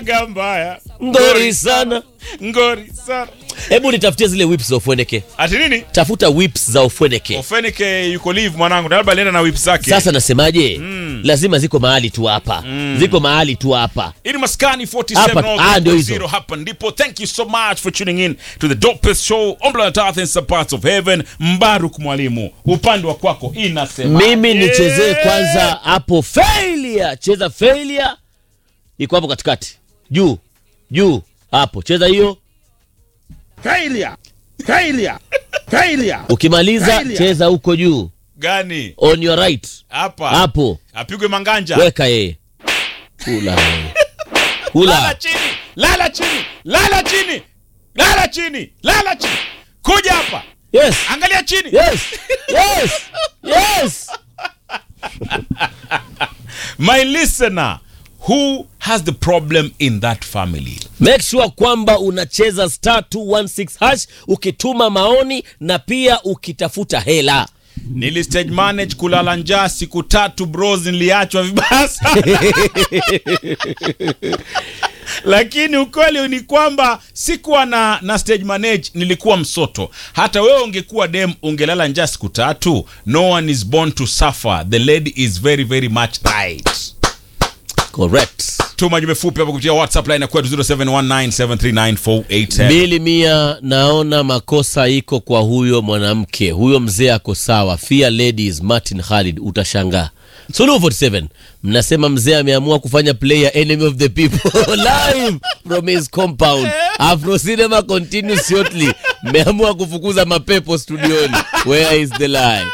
sinaga mbaya ngori sana ngori sana hebu nitafutie zile whips za ufweneke ati nini tafuta whips za ufweneke ofenike yuko live mwanangu na labda alienda na whip zake sasa nasemaje lazima ziko mahali tu hapa ziko mahali tu hapa Ili maskani Hapa- ah, ndio 47 hizo. hapa ndipo thank you so much for tuning in to the dopest show on planet earth and some parts of heaven mbaruk mwalimu upande wa kwako inasema mimi nichezee kwanza hapo failure cheza failure iko hapo katikati juu juu hapo cheza hiyo Failure. Failure. Failure. ukimaliza Failure. cheza huko juu gani on your right hapa hapo apigwe manganja weka yeye kula wewe. lala kula chini lala chini lala chini lala chini lala chini kuja hapa yes angalia chini yes yes yes my listener who has the problem in that family make sure kwamba unacheza star 216 hash ukituma maoni na pia ukitafuta hela nili stage manage kulala njaa siku tatu bros niliachwa vibaya sana lakini ukweli ni kwamba sikuwa na, na stage manage nilikuwa msoto hata wewe ungekuwa dem ungelala njaa siku tatu no one is born to suffer the lady is very very much right correct tuma jumbe fupi hapo kupitia whatsapp line ya kwetu 0719739487 mbili mia naona makosa iko kwa huyo mwanamke huyo mzee ako sawa fear ladies martin khalid utashangaa suluhu 47 mnasema mzee ameamua kufanya player enemy of the people live from his compound afro cinema continues shortly mmeamua kufukuza mapepo studioni where is the lie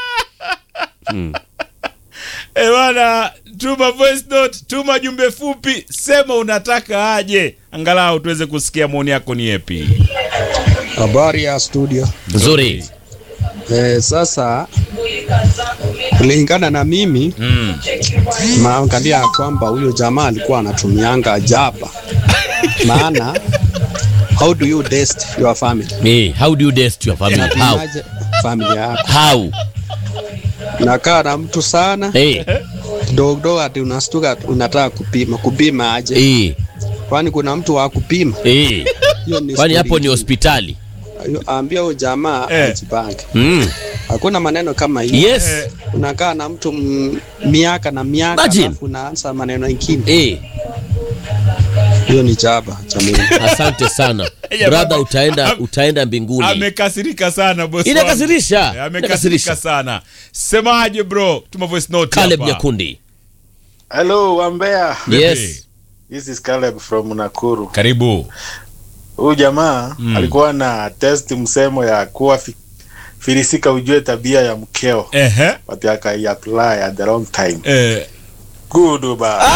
Eh bana, tuma voice note, tuma jumbe fupi, sema unataka aje, angalau tuweze kusikia maoni yako ni yepi. Habari ya studio. nzuri Eh, sasa kulingana na mimi Mm. naangalia kwamba huyo jamaa alikuwa anatumianga jaba, maana how do you test your family? hey, how do you dest your family how Unatumiaje familia yako? how Nakaa na mtu sana hey, kidogo kidogo, ati unastuka unataka kupima. Kupima aje? hey, Kwani kuna mtu wa kupima? hey. Hiyo ni kwani hapo story ni tu. hospitali Ambia huyo jamaa Eh. ajipange. mm. Hakuna maneno kama hiyo. yes unakaa na mtu m- miaka na miaka Imagine. alafu unaanza maneno mengine hey. hiyo ni chaba cha Mungu. asante sana Ya brother baba. utaenda Am- utaenda mbinguni Amekasirika sana boss. wangu. Inakasirisha. Eh, Amekasirika Inakasirisha. sana. Semaje bro? Tuma voice note Caleb hapa. Nyakundi Hello, Wambea. Vipi? yes This is Caleb from Nakuru. Karibu. Huyu jamaa Mm. alikuwa na test msemo ya kuwa fi, filisika ujue tabia ya mkeo. Ehe. But akaiapply at the wrong time. Eh, Good ba.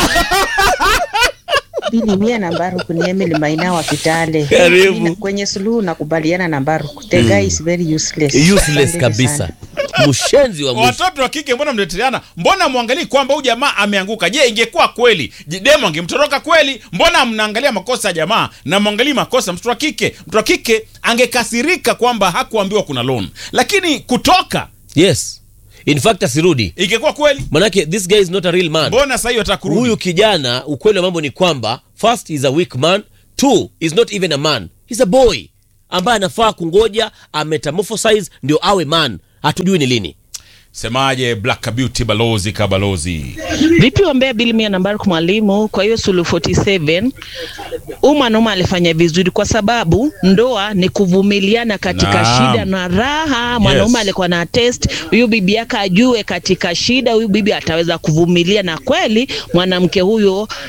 Bili mia na Mbaruku ni Emily Maina wa Kitale. Karibu. Nina- Kwenye suluhu nakubaliana na Mbaruku. The guy is very useless. useless Asanteni kabisa sana. mshenzi wa mwisho watoto wa kike mbona mnateteana? Mbona mwangalii kwamba huyu jamaa ameanguka? Je, ingekuwa kweli je, demo angemtoroka kweli? Mbona mnaangalia makosa ya jamaa na mwangalii makosa mtoto wa kike? Mtoto wa kike angekasirika kwamba hakuambiwa kuna loan, lakini kutoka yes in fact asirudi ingekuwa kweli. manake this guy is not a real man Mbona sasa hiyo atakurudi? huyu kijana ukweli wa mambo ni kwamba first is a weak man two is not even a man he's a boy ambaye anafaa kungoja ametamorphosize ndio awe man hatujui ni lini Semaje Black Beauty balozi kabalozi? Vipi wambea bili mia nambari kwa mwalimu? Kwa hiyo sulu 47 huyu mwanaume alifanya vizuri, kwa sababu ndoa ni kuvumiliana katika Naam. shida na raha. Mwanaume Yes. alikuwa na test huyu bibi yake ajue katika shida huyu bibi ataweza kuvumilia, na kweli mwanamke huyo